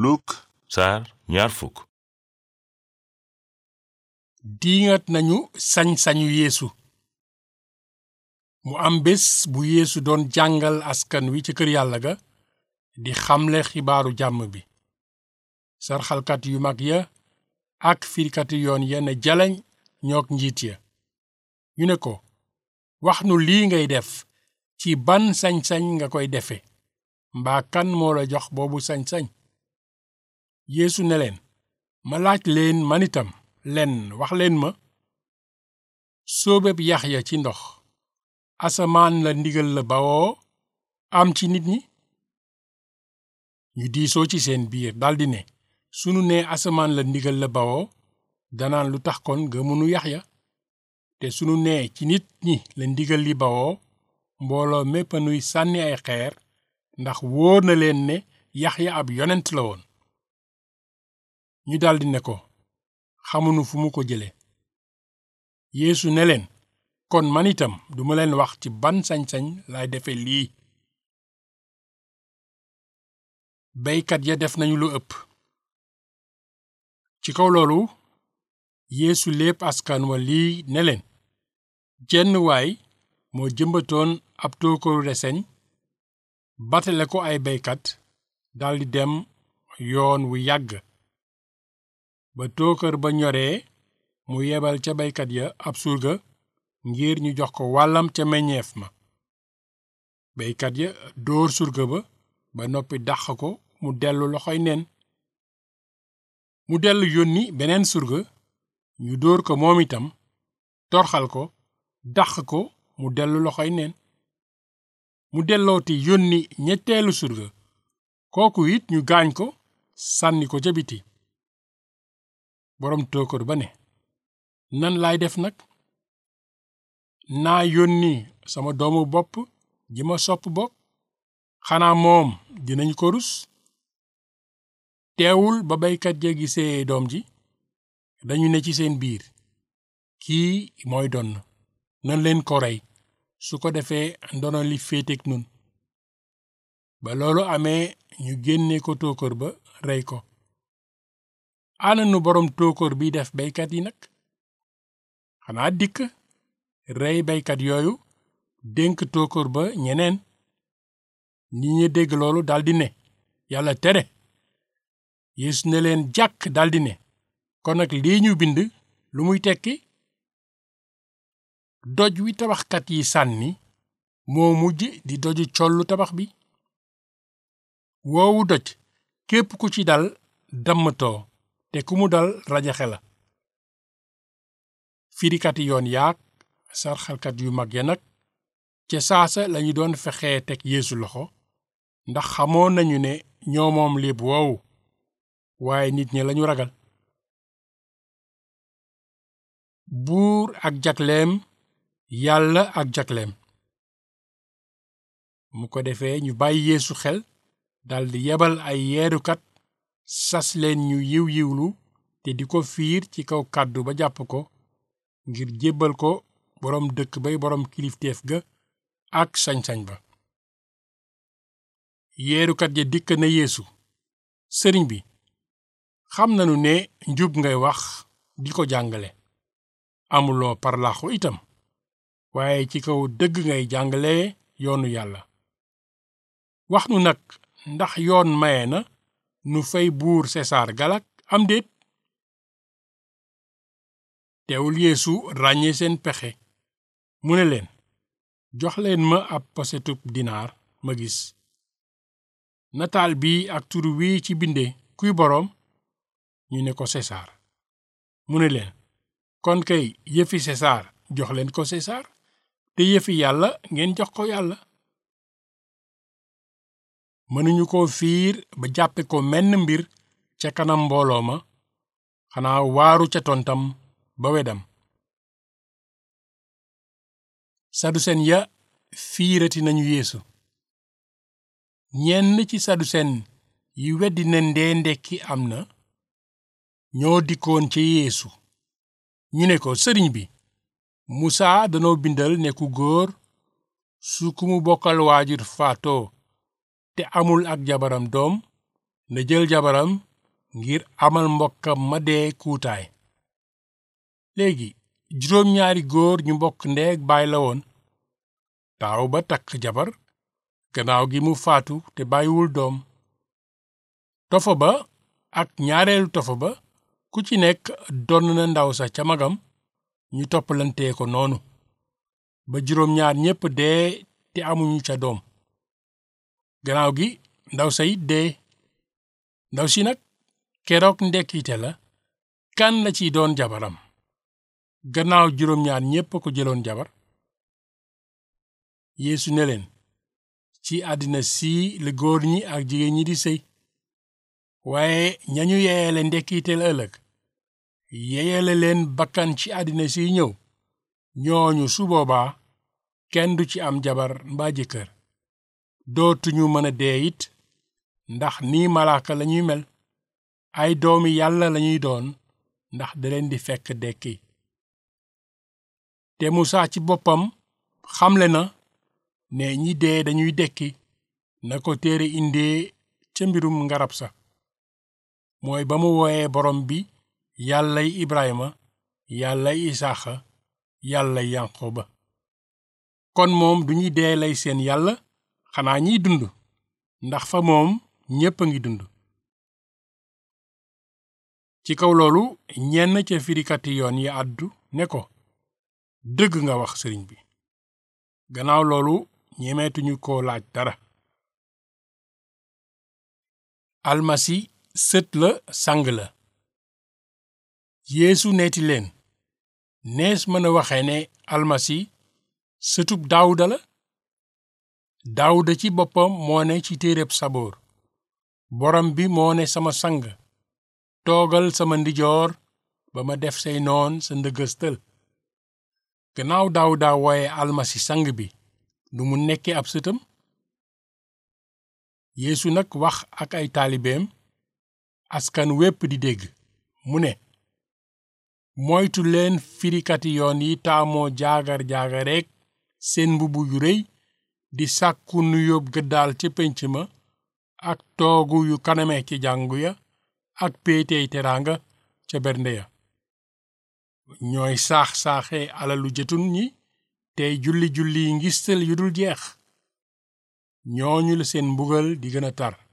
Luk saar ñaar fukk diingat nañu sañ-sañu yeesu mu am bés bu yeesu doon jàngal askan wi ci kër yàlla ga di xamle xibaaru jàmm bi sarxalkat yu mag ya ak firikati yoon ya ne jaleñ ñoog njiit ya ñu ne ko wax nu lii ngay def ci ban sañ-sañ nga koy defe mbaa kan moo la jox boobu sañ-sañ yeesu ne leen ma laaj leen man itam lenn wax leen ma sóobeb Yaxya ci ndox asamaan la ndigal la bawoo am ci nit ñi ñu diisoo ci seen biir daldi ne sunu nee asamaan la ndigal la bawoo danaan lu tax kon gëmunu Yaxya te sunu nee ci nit ñi la ndigal li bawoo mbooloo mépp nuy sànni ay xeer ndax wóor na leen ne Yaxya ab yonent la woon ñu daldi ne ko xamunu fu mu ko jële Yeesu ne leen kon man itam duma leen wax ci ban sañ-sañ lay defe lii beykat ya def nañu lu ëpp ci kaw loolu Yeesu lépp askan wa lii ne leen jenn waay moo jëmbatoon ab tookooru reseñ batale ko ay beykat daldi dem yoon wu yàgg ba tookër ba ñoree mu yebal ca baykat ya ab surga ngir ñu jox ko wàllam ca meññeef ma baykat ya dóor surga ba ba noppi dàq ko mu dellu loxoy neen mu dellu yónni beneen surga ñu dóor ko moom itam torxal ko dàq ko mu dellu loxoy neen mu dellooti yónni ñetteelu surga kooku it ñu gaañ ko sànni ko ca biti boroom tookër ba ne nan laay def nag naa yónni sama doomu bopp ji ma sopp bopp xanaa moom dinañu ko rus teewul ba baykat ya gisee doom ji dañu ne ci seen biir kii mooy donn nan leen ko rey su ko defee ndono li féeteek nun ba loolu amee ñu génne ko tookër ba rey ko ana nu boroom tookóor bi def baykat yi nag xanaa dikk rey baykat yooyu dénk tookóor ba ñeneen ñi ñi dégg loolu daldi ne yàlla tere Yeesu ne leen jàkk daldi ne kon nag lii ñu bind lu muy tekki doj wi tabaxkat yi sànni moo mujj di doju collu tabax bi woowu doj képp ku ci dal dammatoo te ku mu dal rajaxe la firikati yoon yaak sarxalkat yu mag ya nag ca saasa lañu doon fexee teg yeesu loxo ndax xamoon nañu ne ñoo moom léeb woowu waaye nit ñi lañu ragal buur ak jagleem yàlla ak jagleem mu ko defee ñu bàyyi yeesu xel daldi yebal ay yeerukat sas leen ñu yiw yiwlu te di ko fiir ci kaw kàddu ba jàpp ko ngir jébbal ko boroom dëkk bay boroom kilifteef ga ak sañ-sañ ba yeerukat ya dikk na yeesu sëriñ bi xam nanu ne njub ngay wax di ko jàngale amuloo parlaxu itam waaye ci kaw dëgg ngay jàngale yoonu yàlla wax nu nag ndax yoon maye na nu fay buur sesaar galak am déet teewul yeesu ràññee seen pexe mu ne leen jox leen ma ab posetub dinaar ma gis nataal bi ak tur wi ci binde kuy boroom ñu ne ko sesaar mu ne leen kon kay yëfi sesaar jox leen ko sesaar te yëfi yàlla ngeen jox ko yàlla mënuñu ko fiir ba jàppe ko menn mbir ca kanam mbooloo ma xanaa waaru ca tontam ba wedam sadusen ya fiirati nañu yeesu ñenn ci sadusen yi weddi ne ndee ndekki am na ñoo dikkoon ci yeesu ñu ne ko sëriñ bi musaa danoo bindal ne ku góor su ku mu bokkal waajur faatoo te amul ak jabaram doom na jël jabaram ngir amal mbokkam ma dee kuutaay léegi juróom-ñaari góor ñu mbokk ndeeg baay la woon taaw ba takk jabar gannaaw gi mu faatu te bàyyiwul doom tofo ba ak ñaareelu tofo ba ku ci nekk donn na ndaw sa ca magam ñu toppalantee ko noonu ba juróom-ñaar ñépp dee te amuñu ca doom gannaaw gi ndaw sa it dee ndaw si nag keroog ndekkite la kan la ci doon jabaram gannaaw juróom-ñaar ñépp ko jëloon jabar yeesu ne leen ci àddina sii la góor ñi ak jigéen ñi di sëy waaye ñañu yeeyale ndekkiteel ëllëg yeeyale leen bakkan ci àddina siy ñëw ñooñu su boobaa kenn du ci am jabar mbaa jëkkër dootuñu mën a dee it ndax nii malaaka lañuy mel ay doomi yàlla lañuy doon ndax da leen di fekk dekki te musaa ci boppam xamle na ne ñi dee dañuy dekki na ko téere indee ca mbirum ngarab sa mooy ba mu wooyee borom bi yàllay ibrahima yàllay isaaxa yàllay yanqoba kon moom duñuy dee lay seen yàlla xanaa ñiy dund ndax fa moom ñépp a ngi dund ci kaw loolu ñenn ca firikati yoon yi àddu ne ko dëgg nga wax sëriñ bi gannaaw loolu ñemeetuñu ko laaj dara almasi sët la sang la yeesu neeti leen nees mën a waxe ne almasi sëtub daawuda la daawuda ci boppam moo ne ci téereb saboor borom bi moo ne sama sang toogal sama ndijoor ba ma def say noon sa ndëgëstal gannaaw daawuda wooye almasi sang bi nu mu nekke ab sëtam yeesu nag wax ak ay taalibeem askan wépp di dégg mu ne moytu leen firikati yoon yi taamoo jaagar jaagareek seen mbubb yu rëy di sàkku nu yóbb gëddaal ca pénc ma ak toogu yu kaname ci jàngu ya ak péetey teraanga ca bernde ya ñooy saax-saaxe alalu jëtun ñi tey julli julli ngistal yu dul jeex ñooñu la seen mbugal di gën a tar